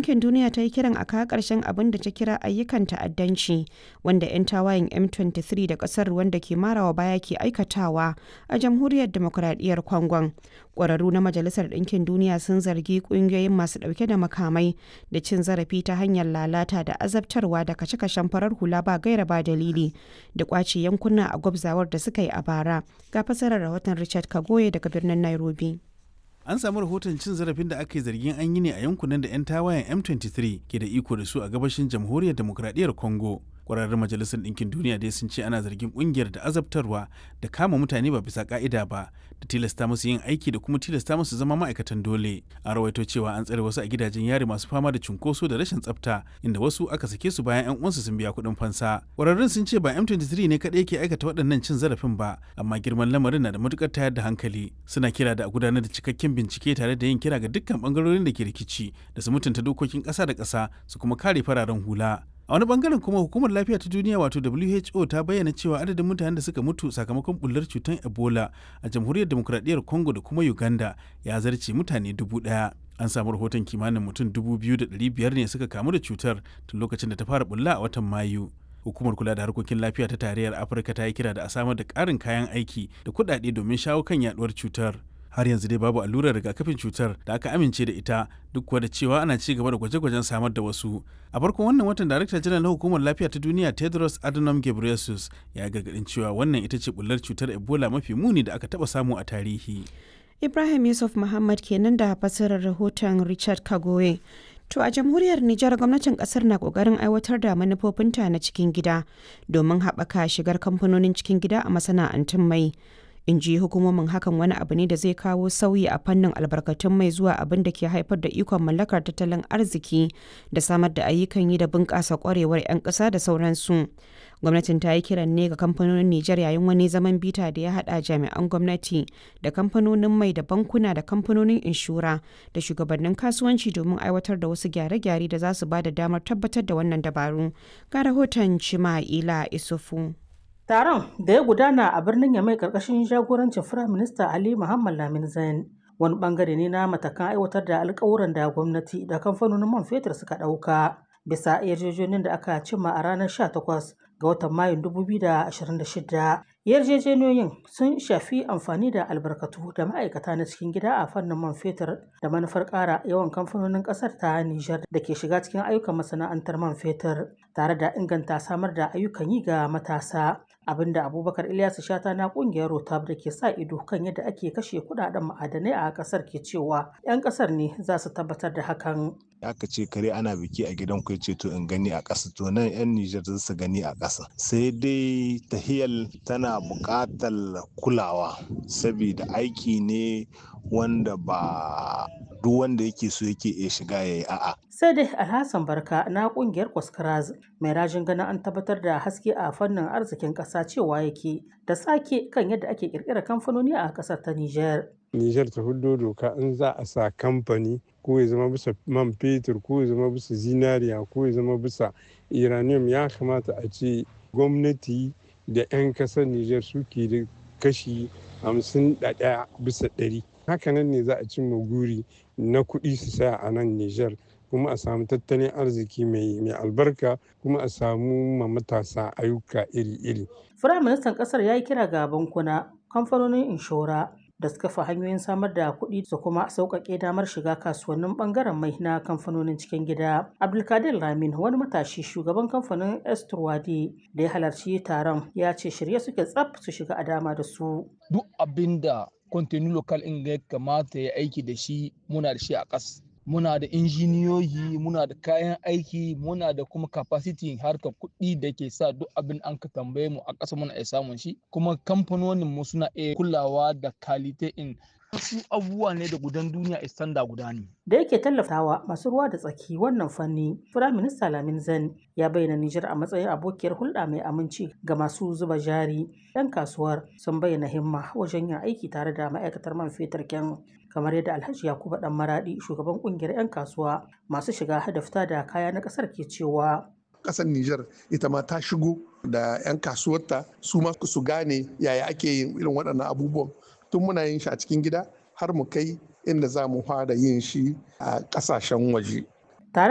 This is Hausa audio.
Ɗinkin Duniya ta yi kiran a kawo ƙarshen abin da ta kira ayyukan ta'addanci wanda 'yan tawayen M23 da ƙasar wanda ke marawa baya ke aikatawa a jamhuriyar demokuraɗiyyar Congon. Ƙwararru na Majalisar Ɗinkin Duniya sun zargi ƙungiyoyin masu ɗauke da makamai da cin zarafi ta hanyar lalata da azabtarwa da kashe-kashen farar hula ba gaira ba dalili da ƙwace yankuna a gwabzawar da suka yi a bara. Ga fasarar rahoton Richard Kagoye daga birnin Nairobi. an samu rahoton cin zarafin da aka yi zargin an yi ne a yankunan da 'yan tawayen m23 ke da iko da su a gabashin jamhuriyar demokradiyyar congo kwararren majalisar ɗinkin duniya dai sun ce ana zargin ƙungiyar da azabtarwa da kama mutane ba bisa ka'ida ba da tilasta musu yin aiki da kuma tilasta musu zama ma'aikatan dole an rawaito cewa an tsare wasu a gidajen yari masu fama da cunkoso da rashin tsafta inda wasu aka sake su bayan 'yan uwansu sun biya kuɗin fansa kwararrun sun ce ba m23 ne kaɗai ke aikata waɗannan cin zarafin ba amma girman lamarin na da matukar tayar da hankali suna kira da a gudanar da cikakken bincike tare da yin kira ga dukkan bangarorin da ke rikici da su mutunta dokokin ƙasa da ƙasa su kuma kare fararen hula a wani bangaren kuma hukumar lafiya ta duniya wato who ta bayyana cewa adadin mutanen da suka mutu sakamakon bullar cutar ebola a jamhuriyar demokradiyyar congo da kuma uganda ya zarce mutane dubu daya an samu rahoton kimanin mutum dubu biyu da ɗari biyar ne suka kamu da cutar tun lokacin da ta fara bulla a watan mayu hukumar kula da harkokin lafiya ta tarayyar afirka ta yi kira da a samar da ƙarin kayan aiki da kuɗaɗe domin shawo kan yaduwar cutar har yanzu dai babu allurar rigakafin cutar da aka amince da ita duk kuwa da cewa ana ci gaba da gwaje-gwajen samar da wasu a farkon wannan watan darakta janar na hukumar lafiya ta duniya tedros adhanom ghebreyesus ya gargadin cewa wannan ita ce bullar cutar ebola mafi muni da aka taba samu a tarihi Ibrahim Yusuf Muhammad kenan da fasirar rahoton Richard Kagoye. To a jamhuriyar Nijar gwamnatin kasar na kokarin aiwatar da manufofinta na cikin gida domin haɓaka shigar kamfanonin cikin gida a masana'antun mai. in ji hukumomin hakan wani abu ne da zai kawo sauyi a fannin albarkatun mai zuwa abin da ke haifar da ikon mallakar tattalin arziki da samar da ayyukan yi da bunƙasa kwarewar 'yan ƙasa da sauransu gwamnatin ta yi kiran ne ga kamfanonin nijar yayin wani zaman bita da ya haɗa jami'an gwamnati da kamfanonin mai da bankuna da kamfanonin inshura da shugabannin kasuwanci domin aiwatar da wasu gyare-gyare da za su ba da damar tabbatar da wannan dabaru ga rahoton cima'ila isufu Taron da ya gudana a birnin Yamai karkashin jagorancin Firaminista Ali Muhammad Lamin Zain wani bangare ne na matakan aiwatar da alkawuran da gwamnati da kamfanonin man fetur suka ɗauka bisa yarjejeniyar da aka cimma a ranar 18 ga watan Mayun 2026. Yarjejeniyoyin sun shafi amfani da albarkatu da ma'aikata na cikin gida a fannin man fetur da manufar ƙara yawan kamfanonin ƙasar ta Nijar da ke shiga cikin ayyukan masana'antar man fetur tare da inganta samar da ayyukan yi ga matasa. abinda abubakar ilyasu shata na kungiyar rotab da ke sa ido kan yadda ake kashe kudaden ma'adanai a kasar ke cewa 'yan kasar ne za su tabbatar da hakan aka ce kare ana biki a gidan ku ce to in gani a ƙasa to nan 'yan Nijar za su gani a ƙasa sai dai tahiyal tana buƙatar kulawa saboda aiki ne wanda ba duk wanda yake so yake iya shiga ya yi a'a. Sai dai Alhassan Barka na kungiyar Kwaskaraz mai rajin ganin an tabbatar da haske a fannin arzikin ƙasa cewa yake da sake kan yadda ake ƙirƙirar kamfanoni a ƙasar ta Nijar. Nijar ta hudo doka in za a sa kamfani ko ya zama bisa man fetur ko ya zama bisa zinariya ko ya zama bisa uranium ya kamata a ce gwamnati da 'yan kasar Nijar suke da kashi hamsin da ɗaya bisa ɗari. Hakanan ne za a cimma guri na kuɗi su saya a nan Nijar kuma a samu tattalin arziki mai albarka kuma a samu ma matasa ayyuka iri-iri. Firaministan ƙasar ya yi kira ga bankuna, kamfanonin inshora, da suka fi hanyoyin samar da kuɗi su kuma sauƙaƙe damar shiga kasuwannin ɓangaren mai na kamfanonin cikin gida. Abdulkadir Ramin wani matashi shugaban kamfanin Esturwadi da ya halarci taron ya ce shirye suke tsaf su shiga a dama da su. Duk abin da kwantenu lokal in ya kamata ya aiki da shi muna da shi a ƙas. muna da injiniyoyi muna da kayan aiki muna da kuma capacity harkar kuɗi da ke sa duk abin an ka tambaye mu a ƙasa muna iya samun shi kuma kamfanonin mu suna iya kulawa da kalite in wasu abubuwa ne da gudan duniya istanda guda ne. Da yake tallafawa masu ruwa da tsaki wannan fanni, Firaminista Lamin Zan ya bayyana Nijar a matsayin abokiyar hulɗa mai aminci ga masu zuba jari. 'Yan kasuwar sun bayyana himma wajen yin aiki tare da ma'aikatar man fetur kyan kamar yadda Alhaji Yakubu Dan Maradi shugaban kungiyar 'yan kasuwa masu shiga da fita da kaya na ƙasar ke cewa. Ƙasar Nijar ita ma ta shigo da 'yan kasuwarta su ma su gane yaya ake yin irin waɗannan abubuwan tun muna yin shi a cikin gida har mu kai inda za mu fara yin shi a ƙasashen waje.